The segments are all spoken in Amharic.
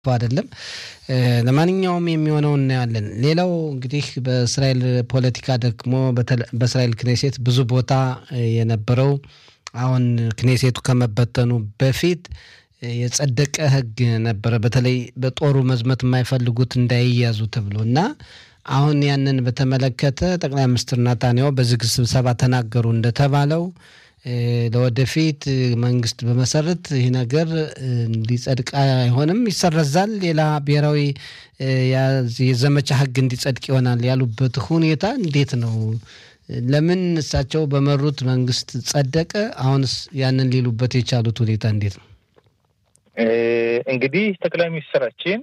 አይደለም። ለማንኛውም የሚሆነው እናያለን። ሌላው እንግዲህ በእስራኤል ፖለቲካ ደግሞ በእስራኤል ክኔሴት ብዙ ቦታ የነበረው አሁን ክኔሴቱ ከመበተኑ በፊት የጸደቀ ሕግ ነበረ። በተለይ በጦሩ መዝመት የማይፈልጉት እንዳይያዙ ተብሎ እና አሁን ያንን በተመለከተ ጠቅላይ ሚኒስትር ናታንያሁ በዝግ ስብሰባ ተናገሩ እንደተባለው ለወደፊት መንግስት በመሰረት ይህ ነገር እንዲጸድቅ አይሆንም፣ ይሰረዛል፣ ሌላ ብሔራዊ የዘመቻ ህግ እንዲጸድቅ ይሆናል ያሉበት ሁኔታ እንዴት ነው? ለምን እሳቸው በመሩት መንግስት ጸደቀ? አሁንስ ያንን ሊሉበት የቻሉት ሁኔታ እንዴት ነው? እንግዲህ ጠቅላይ ሚኒስትራችን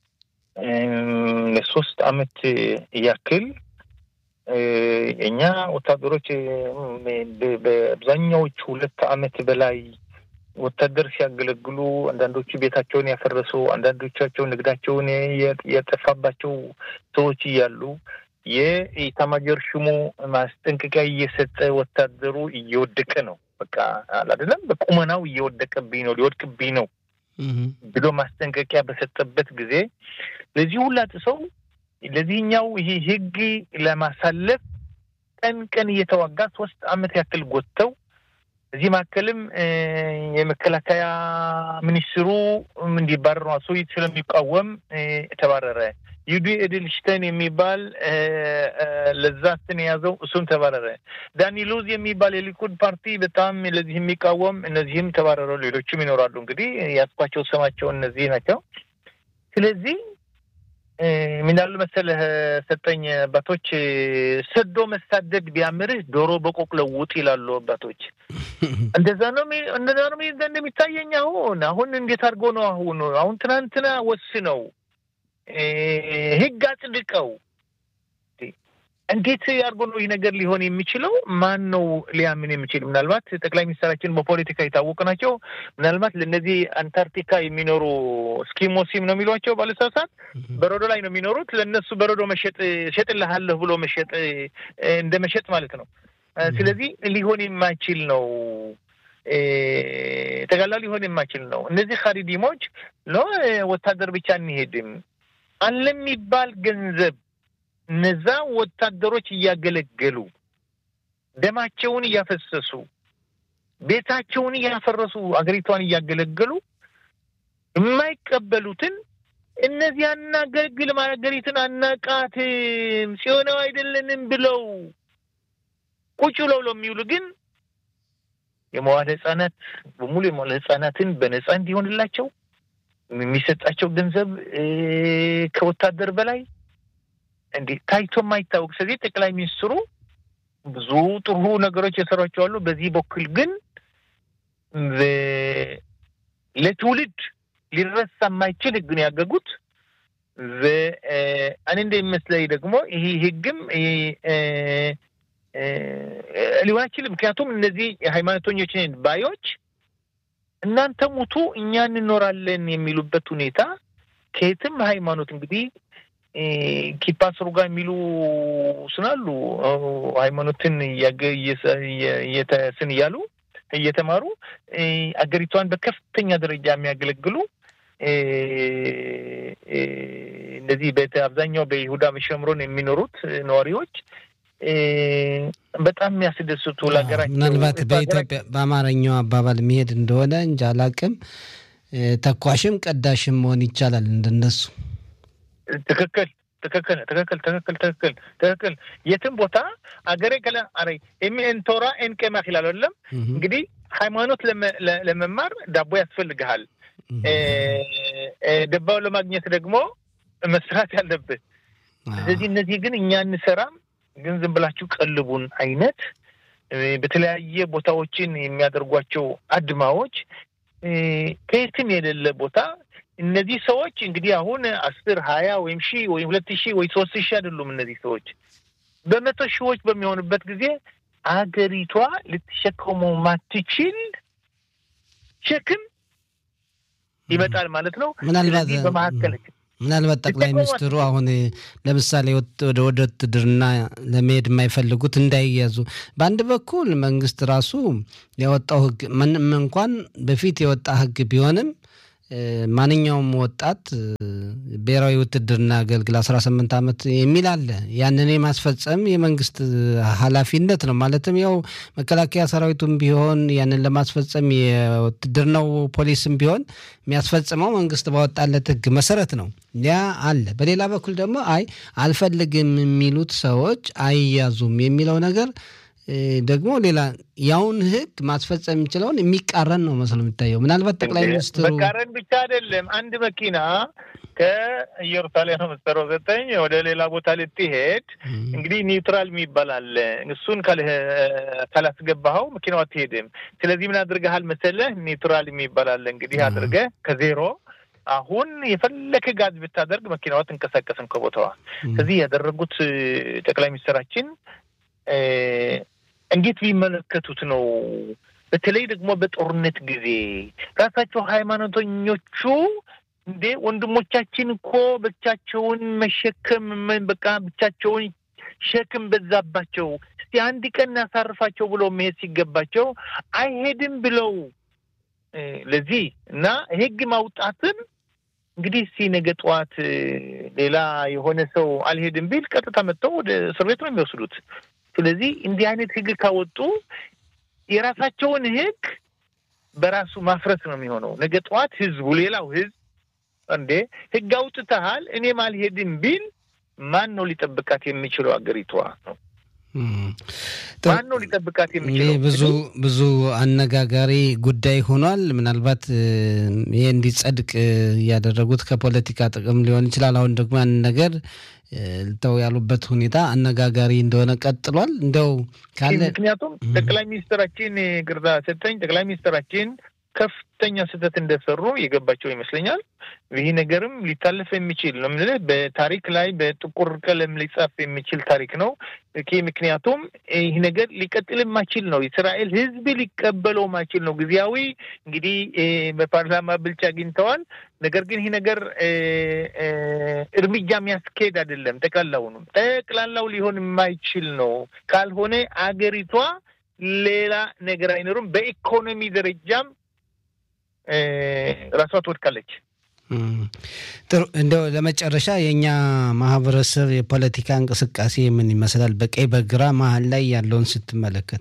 ለሶስት አመት ያክል እኛ ወታደሮች በአብዛኛዎቹ ሁለት አመት በላይ ወታደር ሲያገለግሉ አንዳንዶቹ ቤታቸውን ያፈረሱ፣ አንዳንዶቻቸው ንግዳቸውን ያጠፋባቸው ሰዎች እያሉ የኢታማጆር ሹሙ ማስጠንቀቂያ እየሰጠ ወታደሩ እየወደቀ ነው። በቃ አይደለም በቁመናው እየወደቀብኝ ነው ሊወድቅብኝ ነው ብሎ ማስጠንቀቂያ በሰጠበት ጊዜ ለዚህ ሁላ ሰው ለዚህኛው ይሄ ህግ ለማሳለፍ ቀን ቀን እየተዋጋ ሶስት አመት ያክል ጎተው እዚህ መካከልም የመከላከያ ሚኒስትሩ እንዲባረሩ አቶ ስለሚቃወም ተባረረ። ዩዲ ኤድልሽተን የሚባል ለዛትን የያዘው እሱም ተባረረ። ዳኒ ሉዝ የሚባል የሊኩድ ፓርቲ በጣም ለዚህ የሚቃወም እነዚህም ተባረሩ። ሌሎችም ይኖራሉ። እንግዲህ ያስኳቸው ስማቸው እነዚህ ናቸው። ስለዚህ ምናሉ መሰለህ ሰጠኝ አባቶች ሰዶ መሳደድ ቢያምርህ ዶሮ በቆቅ ለውጥ ይላሉ አባቶች። እንደዛ ነው እንደዛ ነው እንደሚታየኝ። አሁን አሁን እንዴት አድርጎ ነው አሁን አሁን ትናንትና ወስነው ህግ አጽድቀው እንዴት አድርጎ ነው ይህ ነገር ሊሆን የሚችለው? ማን ነው ሊያምን የሚችል? ምናልባት ጠቅላይ ሚኒስትራችን በፖለቲካ የታወቁ ናቸው። ምናልባት ለእነዚህ አንታርክቲካ የሚኖሩ ስኪሞሲም ነው የሚሏቸው ባለሳሳት በረዶ ላይ ነው የሚኖሩት። ለእነሱ በረዶ መሸጥ እሸጥልሃለሁ ብሎ መሸጥ እንደ መሸጥ ማለት ነው። ስለዚህ ሊሆን የማይችል ነው። ተጋላ ሊሆን የማይችል ነው። እነዚህ ሀሪዲሞች ለ ወታደር ብቻ እንሄድም አለ የሚባል ገንዘብ እነዛ ወታደሮች እያገለገሉ ደማቸውን እያፈሰሱ ቤታቸውን እያፈረሱ አገሪቷን እያገለገሉ የማይቀበሉትን እነዚህ አናገልግልም፣ አገሪትን አናቃትም፣ ጽዮናዊ አይደለንም ብለው ቁጭ ብለው ለሚውሉ ግን የመዋለ ህጻናት በሙሉ የመዋለ ህጻናትን በነጻ እንዲሆንላቸው የሚሰጣቸው ገንዘብ ከወታደር በላይ እንዴ ታይቶ የማይታወቅ። ስለዚህ ጠቅላይ ሚኒስትሩ ብዙ ጥሩ ነገሮች የሰሯቸው አሉ። በዚህ በኩል ግን ለትውልድ ሊረሳ የማይችል ህግ ነው ያገጉት። እኔ እንደሚመስለኝ ደግሞ ይሄ ህግም ሊሆን አይችልም። ምክንያቱም እነዚህ ሃይማኖተኞች ባዮች እናንተ ሙቱ እኛ እንኖራለን የሚሉበት ሁኔታ ከየትም ሃይማኖት እንግዲህ ኪፓስሩ ጋር የሚሉ ስናሉ ሃይማኖትን እየተስን እያሉ እየተማሩ አገሪቷን በከፍተኛ ደረጃ የሚያገለግሉ እነዚህ አብዛኛው በይሁዳ በሸምሮን የሚኖሩት ነዋሪዎች በጣም የሚያስደስቱ ለሀገራቸው ምናልባት በኢትዮጵያ በአማርኛው አባባል የሚሄድ እንደሆነ እንጂ አላቅም። ተኳሽም ቀዳሽም መሆን ይቻላል እንደነሱ። ትክክል ትክክል ትክክል ትክክል ትክክል ትክክል። የትም ቦታ አገሬ ከለ አረ ኤን ቶራ ኤን ቀማህ ይላል አይደለም። እንግዲህ ሃይማኖት ለመማር ዳቦ ያስፈልግሃል። ደባው ለማግኘት ደግሞ መስራት ያለብህ። ስለዚህ እነዚህ ግን እኛ እንሰራም ግን ዝም ብላችሁ ቀልቡን አይነት በተለያየ ቦታዎችን የሚያደርጓቸው አድማዎች ከየትም የሌለ ቦታ እነዚህ ሰዎች እንግዲህ አሁን አስር ሀያ ወይም ሺህ ወይም ሁለት ሺህ ወይ ሶስት ሺህ አይደሉም። እነዚህ ሰዎች በመቶ ሺዎች በሚሆኑበት ጊዜ አገሪቷ ልትሸከመው ማትችል ሸክም ይመጣል ማለት ነው። ምናልባት በመካከል ምናልባት ጠቅላይ ሚኒስትሩ አሁን ለምሳሌ ወደ ውትድርና ለመሄድ የማይፈልጉት እንዳይያዙ በአንድ በኩል መንግስት ራሱ ያወጣው ሕግ ምንም እንኳን በፊት የወጣ ሕግ ቢሆንም ማንኛውም ወጣት ብሔራዊ ውትድርና አገልግል አስራ ስምንት ዓመት የሚል አለ። ያንን የማስፈጸም የመንግስት ኃላፊነት ነው። ማለትም ያው መከላከያ ሰራዊቱም ቢሆን ያንን ለማስፈጸም የውትድርናው ፖሊስም ቢሆን የሚያስፈጽመው መንግስት ባወጣለት ሕግ መሰረት ነው። ያ አለ። በሌላ በኩል ደግሞ አይ አልፈልግም የሚሉት ሰዎች አይያዙም የሚለው ነገር ደግሞ ሌላ ያውን ህግ ማስፈጸም የሚችለውን የሚቃረን ነው መስሎ የሚታየው። ምናልባት ጠቅላይ ሚኒስትሩ መቃረን ብቻ አይደለም። አንድ መኪና ከኢየሩሳሌም መስጠሮ ዘጠኝ ወደ ሌላ ቦታ ልትሄድ እንግዲህ ኒውትራል የሚባል አለ። እሱን ካላስገባኸው መኪናው አትሄድም። ስለዚህ ምን አድርገሃል መሰለህ? ኒውትራል የሚባል አለ። እንግዲህ አድርገህ ከዜሮ አሁን የፈለከ ጋዝ ብታደርግ መኪናዋ ትንቀሳቀስም ከቦታዋ። ከዚህ ያደረጉት ጠቅላይ ሚኒስትራችን እንዴት ቢመለከቱት ነው? በተለይ ደግሞ በጦርነት ጊዜ ራሳቸው ሃይማኖተኞቹ እንዴ ወንድሞቻችን እኮ ብቻቸውን መሸከም በቃ ብቻቸውን ሸክም በዛባቸው፣ እስቲ አንድ ቀን እናሳርፋቸው ብለው መሄድ ሲገባቸው አይሄድም ብለው ለዚህ እና ህግ ማውጣትን እንግዲህ እስቲ ነገ ጠዋት ሌላ የሆነ ሰው አልሄድም ቢል ቀጥታ መጥተው ወደ እስር ቤት ነው የሚወስዱት። ስለዚህ እንዲህ አይነት ህግ ካወጡ የራሳቸውን ህግ በራሱ ማፍረስ ነው የሚሆነው። ነገ ጠዋት ህዝቡ ሌላው ህዝብ እንዴ ህግ አውጥተሃል እኔም አልሄድም ቢል ማን ነው ሊጠብቃት የሚችለው? አገሪቷ ነው ማን ነው ሊጠብቃት የሚችለው? ብዙ ብዙ አነጋጋሪ ጉዳይ ሆኗል። ምናልባት ይሄ እንዲጸድቅ ያደረጉት ከፖለቲካ ጥቅም ሊሆን ይችላል። አሁን ደግሞ ያን ነገር ልተው ያሉበት ሁኔታ አነጋጋሪ እንደሆነ ቀጥሏል። እንደው ካለ ምክንያቱም ጠቅላይ ሚኒስትራችን ግርዛ ሰጠኝ ጠቅላይ ሚኒስትራችን ከፍተኛ ስህተት እንደሰሩ የገባቸው ይመስለኛል። ይህ ነገርም ሊታለፍ የሚችል ነው የምልህ በታሪክ ላይ በጥቁር ቀለም ሊጻፍ የሚችል ታሪክ ነው። ምክንያቱም ይህ ነገር ሊቀጥል ማችል ነው። የእስራኤል ሕዝብ ሊቀበለው ማችል ነው። ጊዜያዊ እንግዲህ በፓርላማ ብልጫ አግኝተዋል። ነገር ግን ይህ ነገር እርምጃ የሚያስኬድ አይደለም። ጠቅላላውንም ጠቅላላው ሊሆን የማይችል ነው። ካልሆነ አገሪቷ ሌላ ነገር አይኖርም። በኢኮኖሚ ደረጃም ራሷ ትወድቃለች። ጥሩ እንደው ለመጨረሻ የእኛ ማህበረሰብ የፖለቲካ እንቅስቃሴ ምን ይመስላል? በቀኝ በግራ መሀል ላይ ያለውን ስትመለከት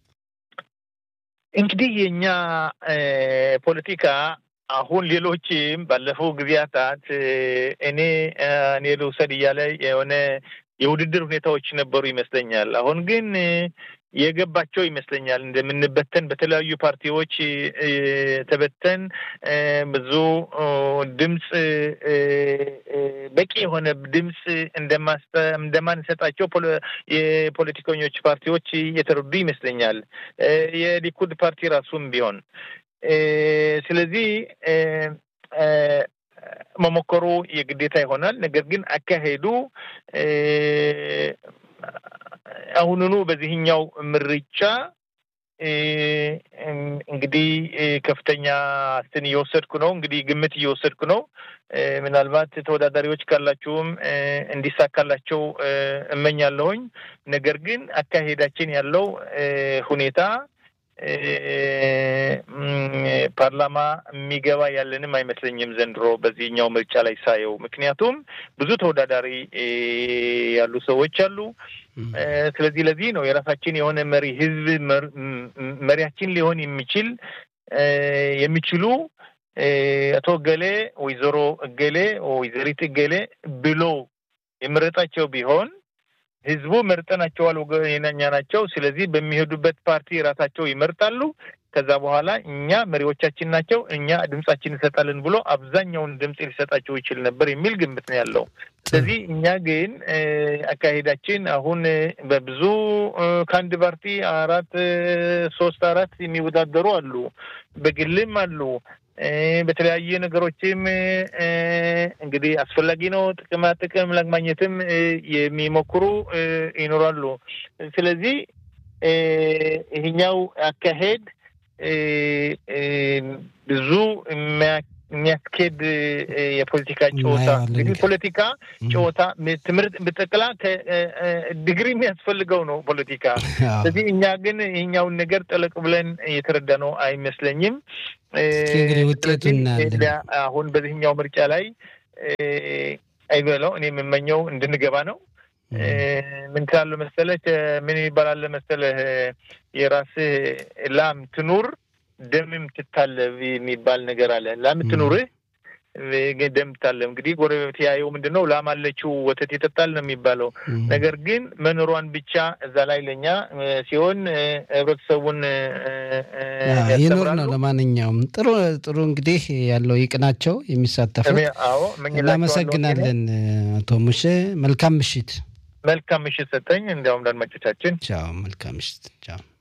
እንግዲህ የእኛ ፖለቲካ አሁን ሌሎችም ባለፈው ጊዜያታት እኔ እኔ ልውሰድ እያለ የሆነ የውድድር ሁኔታዎች ነበሩ ይመስለኛል። አሁን ግን የገባቸው ይመስለኛል እንደምንበተን በተለያዩ ፓርቲዎች ተበተን ብዙ ድምፅ በቂ የሆነ ድምፅ እንደማንሰጣቸው የፖለቲከኞች ፓርቲዎች እየተረዱ ይመስለኛል። የሊኩድ ፓርቲ ራሱም ቢሆን ስለዚህ መሞከሩ የግዴታ ይሆናል። ነገር ግን አካሄዱ አሁኑኑ በዚህኛው ምርጫ እንግዲህ ከፍተኛ እንትን እየወሰድኩ ነው። እንግዲህ ግምት እየወሰድኩ ነው። ምናልባት ተወዳዳሪዎች ካላችሁም እንዲሳካላቸው እመኛለሁኝ። ነገር ግን አካሄዳችን ያለው ሁኔታ ፓርላማ የሚገባ ያለንም አይመስለኝም ዘንድሮ በዚህኛው ምርጫ ላይ ሳየው። ምክንያቱም ብዙ ተወዳዳሪ ያሉ ሰዎች አሉ። ስለዚህ ለዚህ ነው የራሳችን የሆነ መሪ ህዝብ መሪያችን ሊሆን የሚችል የሚችሉ አቶ እገሌ፣ ወይዘሮ እገሌ፣ ወይዘሪት እገሌ ብሎ የመረጣቸው ቢሆን ህዝቡ መርጠናቸዋል፣ ወገኛ ናቸው። ስለዚህ በሚሄዱበት ፓርቲ ራሳቸው ይመርጣሉ። ከዛ በኋላ እኛ መሪዎቻችን ናቸው፣ እኛ ድምጻችን እንሰጣለን ብሎ አብዛኛውን ድምፅ ሊሰጣቸው ይችል ነበር የሚል ግምት ነው ያለው። ስለዚህ እኛ ግን አካሄዳችን አሁን በብዙ ከአንድ ፓርቲ አራት ሶስት አራት የሚወዳደሩ አሉ፣ በግልም አሉ በተለያየ ነገሮችም እንግዲህ አስፈላጊ ነው ጥቅማ ጥቅም ለማግኘትም የሚሞክሩ ይኖራሉ። ስለዚህ ይህኛው አካሄድ ብዙ የሚያስኬድ የፖለቲካ ጨዋታ እንግዲህ ፖለቲካ ጨዋታ ትምህርት ብጠቅላ ዲግሪ የሚያስፈልገው ነው ፖለቲካ። ስለዚህ እኛ ግን ይህኛውን ነገር ጠለቅ ብለን የተረዳ ነው አይመስለኝም። ውጤቱን አሁን በዚህኛው ምርጫ ላይ አይበለው እኔ የምመኘው እንድንገባ ነው። ምን ትላለ መሰለህ? ምን ይባላል መሰለህ? የራስህ ላም ትኑር ደምም ትታለብ የሚባል ነገር አለ። ላም ትኑርህ ደም ትታለብ። እንግዲህ ጎረቤት ያየው ምንድን ነው ላም አለችው ወተት ይጠጣል ነው የሚባለው። ነገር ግን መኖሯን ብቻ እዛ ላይ ለእኛ ሲሆን ህብረተሰቡን ይኑር ነው። ለማንኛውም ጥሩ ጥሩ እንግዲህ ያለው ይቅናቸው የሚሳተፉት። እናመሰግናለን አቶ ሙሼ። መልካም ምሽት። መልካም ምሽት ሰጠኝ። እንዲያውም ለአድማጮቻችን ቻው። መልካም ምሽት ቻው።